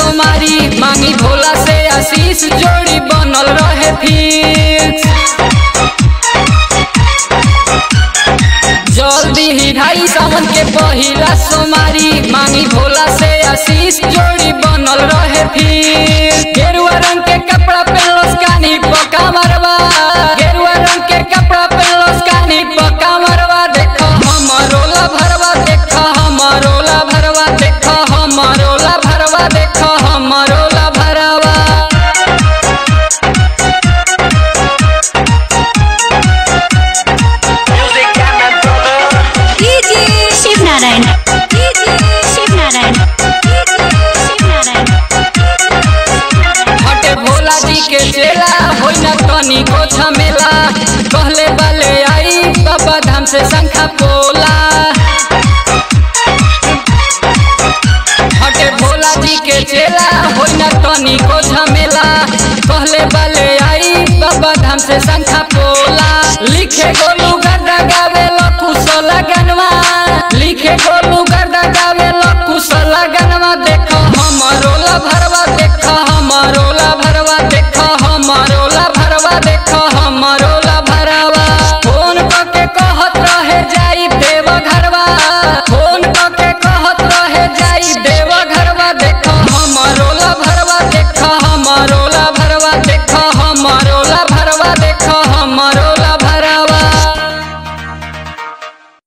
सोमारी मांगी भोला से आशीष जोड़ी बनल रहे फिक्स जल्दी ही ढाई सावन के पहिला सोमारी मांगी भोला से आशीष जोड़ी बनल रहे फिर गेरुआ रंग के कपड़ा पहनलोस कानी पका मरवा गेरुआ रंग के कपड़ा पहनलोस कानी पका मरवा देखो हमरोला भरवा देखो हमरोला भरवा देखो हमरोला भरवा देखो हमरोला भरवा Music and my brother. DJ Shiv Narayan DJ Shiv Narayan DJ Shiv Narayan हटे भोला जी के चेला होई न तनी को झमेला कहले वाले आई बाबा धाम से शंखा पोला हटे भोला जी के चेला होई न तनी को झमेला कहले वाले आई बाबा धाम से शंखा पोला लिखे गोल